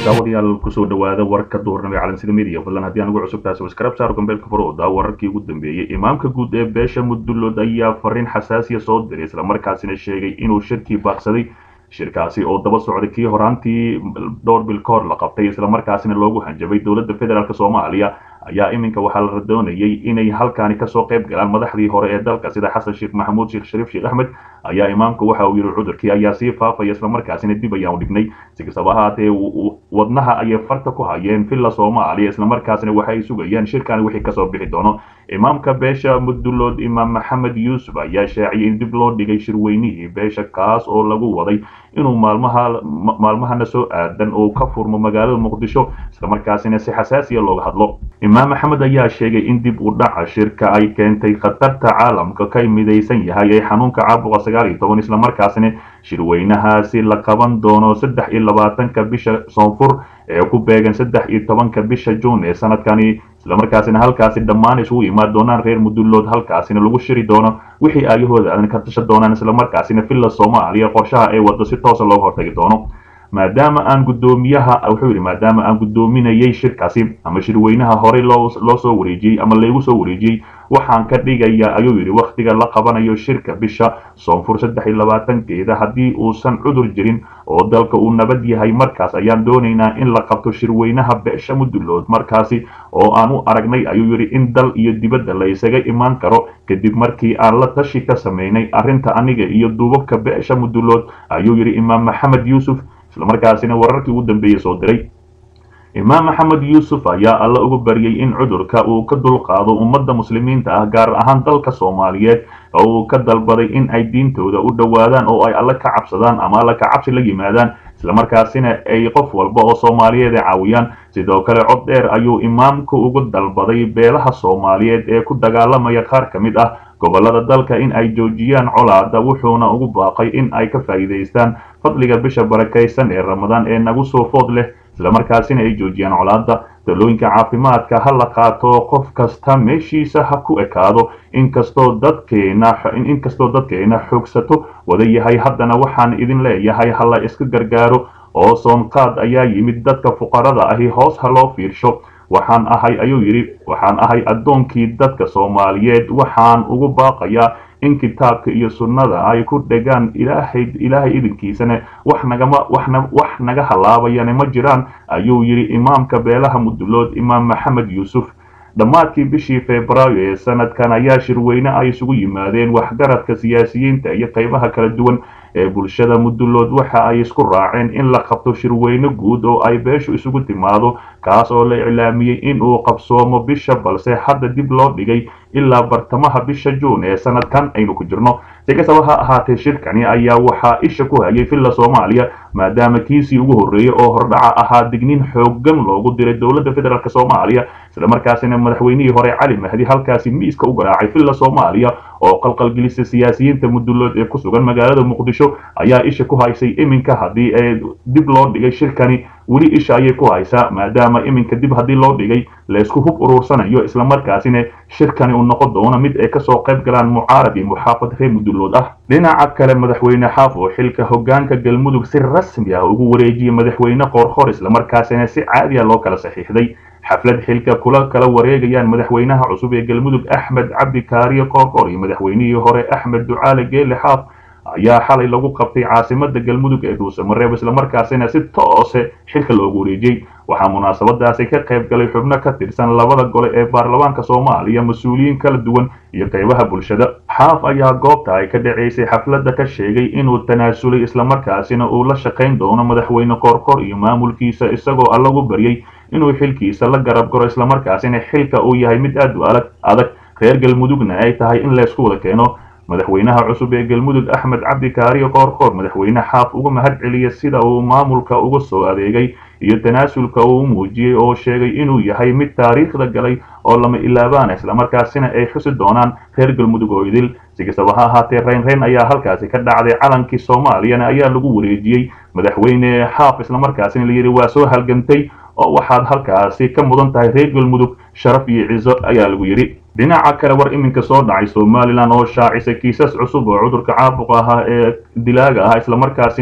daawadayaal kusoo dhawaada warka duhurnimo ee calansida media fadlan haddii aan ugu cusub tahay subscribe saar gombeelka farooda wararkii ugu dambeeyey imaamka guud ee beesha mudullood ayaa fariin xasaasiya soo diray islamarkaasina sheegay inuu shirkii baaqsaday shirkaasi oo daba socday kii horaantii dhowr bil ka hor la qabtay islamarkaasina loogu hanjabay dowladda federaalk soomaaliya ayaa iminka waxaa la doonayay inay halkaani kasoo qayb galaan madaxdii hore ee dalka sida xasan sheekh maxamuud sheekh shariif sheekh axmed ayaa imaamku waxa uu yidhi cudurkii ayaa sii faafaya islamarkaasina dib ayaan u dhignay si kastaba ahaatee wadnaha ayay farta ku hayeen villa soomaaliya islamarkaasina waxay sugayaan shirkani wixii kasoo bixi doono imaamka beesha mudullood imaam maxamed yuusuf ayaa shaaciyay in dib loo dhigay shirweynihii beesha kaas oo lagu waday inuu maalmaha maalmahana soo aadan oo ka furmo magaalada muqdisho islamarkaasina si xasaasiya looga hadlo imaam maxamed ayaa sheegay in dib u dhaca shirka ay keentay khatarta caalamka ka midaysan yahay ee xanuunka caabuqa sagaal iyo toban islamarkaasina shirweynahaasi la qaban doono saddex iyo labaatanka bisha soonfur ee ku beegan saddex iyo tobanka bisha juun ee sanadkani islamarkaasina halkaasi dhammaan isugu imaan doonaan reer mudullood halkaasina lagu shiri doono wixii aayahooda aadan ka tashan doonaan islamarkaasina villa soomaaliya qorshaha ay wado si toosa looga hortagi doono maadaama aan guddoomiyaha wuxuu yidhi maadaama aan guddoominayay shirkaasi ama shirweynaha horey loo loo soo wareejiyey ama laygu soo wareejiyey waxaan ka dhigayaa ayuu yidhi wakhtiga la qabanayo shirka bisha soonfur saddex iyo labaatankeeda haddii uusan cudur jirin oo dalka uu nabad yahay markaas ayaan doonaynaa in la qabto shirweynaha beesha mudullood markaasi oo aan u aragnay ayuu yidhi in dal iyo dibadda la isaga imaan karo kadib markii aan la tashi ka samaynay arrinta aniga iyo duubabka beesha mudullood ayuu yidhi imaam maxamed yuusuf islamarkaasina wararkii ugu dambeeyey soo diray imaam maxamed yuusuf ayaa alla uga baryay in cudurka uu ka dulqaado ummadda muslimiinta ah gaar ahaan dalka soomaaliyeed oo uu ka dalbaday in ay diintooda u dhowaadaan oo ay alle ka cabsadaan ama alle ka cabsi la yimaadaan islamarkaasina ay qof walba oo soomaaliyeed ay caawiyaan sidoo kale cod dheer ayuu imaamku ugu dalbaday beelaha soomaaliyeed ee ku dagaalamaya qaar ka mid ah gobollada dalka in ay joojiyaan colaada wuxuuna ugu baaqay in ay ka faa'iidaystaan fadliga bisha barakaysan ee ramadaan ee nagu soo food leh islamarkaasina ay joojiyaan colaada talooyinka caafimaadka ha la qaato qof kasta meeshiisa ha ku ekaado inkastoo dadkeena inkastoo dadkeena xoogsato wada yahay haddana waxaan idin leeyahay ha la iska gargaaro oo soonqaad ayaa yimid dadka fuqarada ahi hoos ha loo fiirsho waxaan ahay ayuu yidhi waxaan ahay addoonkii dadka soomaaliyeed waxaan ugu baaqayaa in kitaabka iyo sunnada ay ku dhegaan ilaahay ilaahay idinkiisana wax nagama waxna wax naga halaabayana ma jiraan ayuu yidhi imaamka beelaha mudullood imaam maxamed yuusuf dhammaadkii bishii febraayo ee sanadkan ayaa shirweyne ay isugu yimaadeen waxgaradka siyaasiyiinta iyo qaybaha kala duwan ee bulshada mudullood waxa ay isku raaceen in la qabto shirweyne guud oo ay beeshu isugu timaado kaas oo la iclaamiyey in uu qabsoomo bisha balse hadda dib loo dhigay ilaa bartamaha bisha juun ee sanadkan aynu ku jirno si kastaba ha ahaatee shirkani ayaa waxaa isha ku hayay villa soomaaliya maadaama kiisii ugu horreeyey oo hordhaca ahaa digniin xooggan loogu diray dowladda federaalk soomaaliya islamarkaasina madaxweynihii hore cali mahdi halkaasi miiska u garaacay villa soomaaliya oo qalqalgelisa siyaasiyiinta mudullood ee ku sugan magaalada muqdisho ayaa isha ku haysay iminka haddii ee dib loo dhigay shirkani weli isha ayay ku haysaa maadaama iminka dib haddii loo dhigay laysku hub uruursanayo islamarkaasina shirkani uu noqon doono mid ay kasoo qayb galaan mucaarad iyo muxaafad reer mudullood ah dhinaca kale madaxweyne xaaf oo xilka hogaanka galmudug si rasmi ah ugu wareejiyey madaxweyne qoorqor islamarkaasina si caadi ah loo kala saxiixday xaflad xilka kula kala wareegayaan madaxweynaha cusub ee galmudug axmed cabdi kaariye qoorqor iyo madaxweynihii hore axmed ducaale geele xaaf ayaa xalay lagu qabtay caasimada galmudug ee dhuusamareeb islamarkaasina si toose xilka loogu wareejiyey waxaa munaasabadaasi ka qayb galay xubno ka tirsan labada gole ee baarlamaanka soomaaliya mas-uuliyiin kala duwan iyo qaybaha bulshada xaaf ayaa goobta ay ka dhacaysay xafladda ka sheegay inuu tanaasulay islamarkaasina uu la shaqayn doono madaxweyne qoorqor iyo maamulkiisa isagoo allagu baryey inuu xilkiisa la garab garo islamarkaasina xilka uu yahay mid aad u adag adag reer galmudugna ay tahay in laysku wada keeno madaxweynaha cusub ee galmudug axmed cabdi kaariyo qoorqoor madaxweyne xaaf uga mahad celiya sida uu maamulka uga soo adeegay iyo tanaasulka uu muujiyey oo sheegay inuu yahay mid taariikhda galay oo lama ilaabaana islamarkaasina ay xusi doonaan reer galmudug oo idil si kastaba ha ahaatee reynreyn ayaa halkaasi ka dhacday calankii soomaaliyana ayaa lagu wareejiyey madaxweyne xaaf islamarkaasina layidhi waa soo halgantay oo waxaad halkaasi ka mudan tahay reer galmudug sharaf iyo ciso ayaa lagu yidhi dhinaca kale war iminka soo dhacay somalilan oo shaacisay kiisas cusub oo cudurka caabuqa ahaa ee dilaaga ah islamarkaasina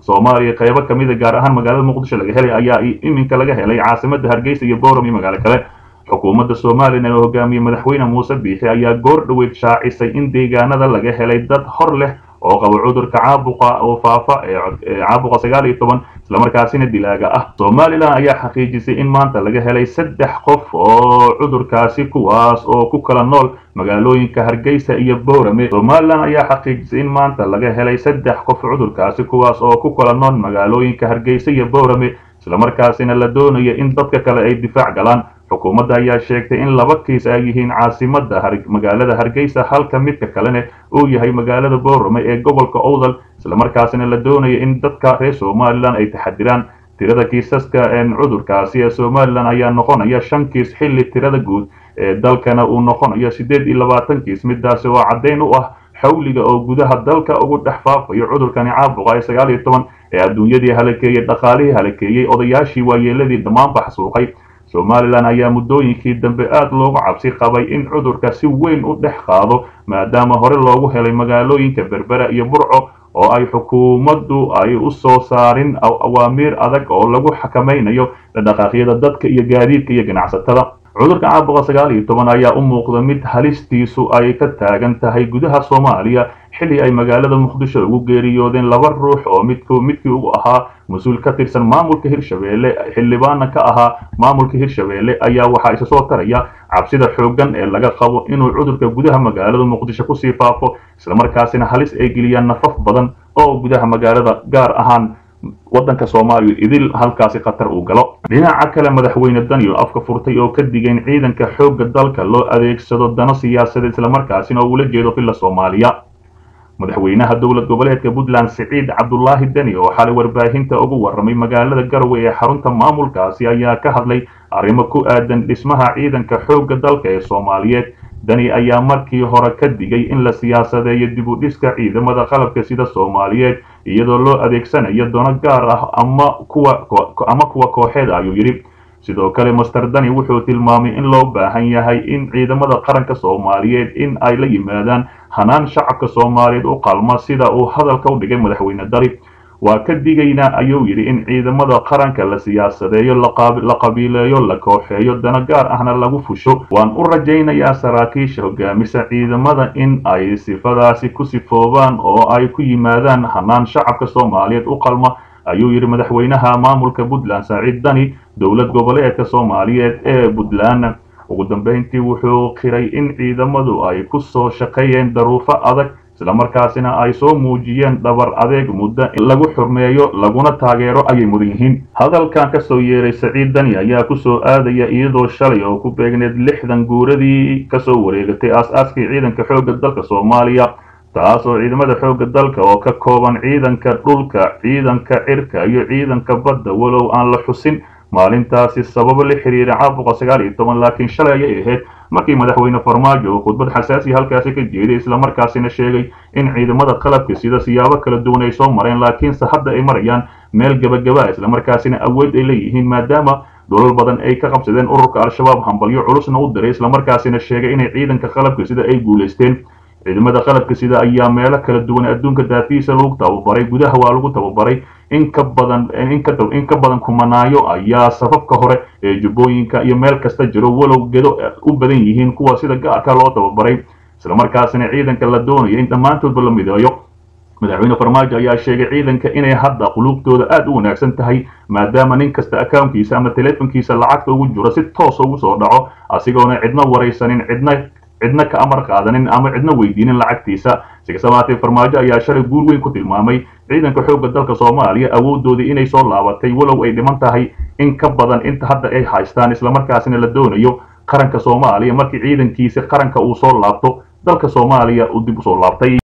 soomaaliya qaybo kamida gaar ahaan magaalada muqdisho laga helay ayaa iminka laga helay caasimada hargeysa iyo bowram iyo magaalo kale xukuumadda somalilan oo hogaamiyey madaxweyne muuse biixi ayaa goor dhoweyd shaacisay in deegaanada laga helay dad hor leh oo qaba cudurka caabuqa oo faafa ee caabuqa sagaal iyo toban islamarkaasina dilaaga ah somalilan ayaa xaqiijisay in maanta laga helay saddex qof oo cudurkaasi kuwaas oo ku kala nool magaalooyinka hargeysa iyo bowrame somalilan ayaa xaqiijisay in maanta laga helay saddex qof cudurkaasi kuwaas oo ku kala nool magaalooyinka hargeysa iyo bowrame islamarkaasina la doonaya in dadka kale ay difaac galaan xukuumadda ayaa sheegtay in laba kiis ay yihiin caasimada magaalada hargeysa halka midka kalena uu yahay magaalada bowrame ee gobolka owdal islamarkaasina la doonaya in dadka reer somalilan ay taxadiraan tirada kiisaska cudurkaasi ee somalilan ayaa noqonaya shan kiis xilli tirada guud ee dalkana uu noqonayo siddeed iyo labaatan kiis midaasi oo caddayn u ah xawliga oo gudaha dalka ugu dhex faafayo cudurkani caabuqa ee sagaal iyo toban ee adduunyadii halakeeyey dhaqaalihii halakeeyey odayaashii waayeeladii dhammaanba xasuuqay somalilan ayaa muddooyinkii dambe aad loogu cabsi qabay in cudurka si weyn u dhex qaado maadaama hore loogu helay magaalooyinka berbera iyo burco oo ay xukuumaddu ay u soo saarin awaamiir adag oo lagu xakamaynayo dhaqaaqyada dadka iyo gaadiidka iyo ganacsatada cudurka caabuqa sagaal iyo toban ayaa u muuqda mid halistiisu ay ka taagan tahay gudaha soomaaliya xilli ay magaalada muqdisho ugu geeriyoodeen laba ruux oo midku midkii ugu ahaa mas-uul ka tirsan maamulka hirshabeelle xildhibaana ka ahaa maamulka hirshabeelle ayaa waxaa isa soo taraya cabsida xooggan ee laga qabo inuu cudurka gudaha magaalada muqdisho kusii faafo islamarkaasina halis ay geliyaan nafaf badan oo gudaha magaalada gaar ahaan waddanka soomaaliya idil halkaasi khatar uu galo dhinaca kale madaxweyne daniel afka furtay oo ka digay in ciidanka xoogga dalka loo adeegsado dano siyaasadeed islamarkaasina uu ula jeedo filla soomaaliya madaxweynaha dowlad goboleedka puntland siciid cabdulaahi deni oo xalay warbaahinta ugu warramay magaalada garowe ee xarunta maamulkaasi ayaa ka hadlay arrimo ku aadan dhismaha ciidanka xoogga dalka ee soomaaliyeed dani ayaa markii hore ka digay in la siyaasadeeyo dib u dhiska ciidamada qalabka sida soomaaliyeed iyadoo loo adeegsanayo dono gaar ah ama kuwa ama kuwa kooxeed ayuu yidhi sidoo kale master dani wuxuu tilmaamay in loo baahan yahay in ciidamada qaranka soomaaliyeed in ay la yimaadaan hanaan shacabka soomaaliyeed u qalma sida uu hadalka u dhigay madaxweyne dali waa ka digaynaa ayuu yidhi in ciidamada qaranka la siyaasadeeyo la qabiileeyo la kooxeeyo dano gaar ahna lagu fusho waan u rajaynayaa saraakiisha hogaamisa ciidamada in ay sifadaasi ku sifoobaan oo ay ku yimaadaan hanaan shacabka soomaaliyeed u qalma ayuu yidhi madaxweynaha maamulka puntland saaciid dani dowlad goboleedka soomaaliyeed ee puntland ugu dambeyntii wuxuu qiray in ciidamadu ay ku soo shaqeeyeen daruufo adag islamarkaasina ay soo muujiyeen dhabar adeeg muddo in lagu xurmeeyo laguna taageero ayay mudan yihiin hadalkan kasoo yeeray saciid dani ayaa kusoo aadaya iyadoo shalay oo ku beegneed lixdan guuradii kasoo wareegatay aas-aaskii ciidanka xoogga dalka soomaaliya taas oo ciidamada xoogga dalka oo ka kooban ciidanka dhulka ciidanka cirka iyo ciidanka badda walow aan la xusin maalintaasi sababo la xiriira caabuqa sagaal iyo toban laakiin shalay ayay ahayd markii madaxweyne farmaajo uu khudbad xasaasi halkaasi ka jeeday islamarkaasina sheegay in ciidamada qalabka sida siyaabo kala duwan ay soo mareen laakiinse hadda ay marayaan meel gebagaba islamarkaasina awood ay leeyihiin maadaama dholal badan ay ka qabsadeen ururka al-shabaab hambalyo culusna u diray islamarkaasina sheegay inay ciidanka qalabka sida ay guulaysteen ciidamada qalabka sida ayaa meelo kala duwan adduunka daafiisa lagu tababaray gudaha waa lagu tababaray in ka badan in ka badan kumanaayo ayaa safafka hore ee jubbooyinka iyo meel kasta jiro walow gedo u badan yihiin kuwa sida gaarka loo tababaray islamarkaasina ciidanka la doonayo in dhammaantoodba la mideeyo madaxweyne farmaajo ayaa sheegay ciidanka inay hadda quluubtooda aad u wanaagsan tahay maadaama nin kasta akawnkiisa ama teleefonkiisa lacagta ugu jiro si toos ugu soo dhaco asigoona cidna waraysanin cidna cidna ka amar qaadanin ama cidna weydiinin lacagtiisa si kastaba haatee farmaajo ayaa shalay guul weyn ku tilmaamay ciidanka xoogga dalka soomaaliya awoodoodii inay soo laabatay walow ay dhiman tahay in ka badan inta hadda ay haystaan islamarkaasina la doonayo qaranka soomaaliya markii ciidankiisa qaranka uu soo laabto dalka soomaaliya uu dib usoo laabtay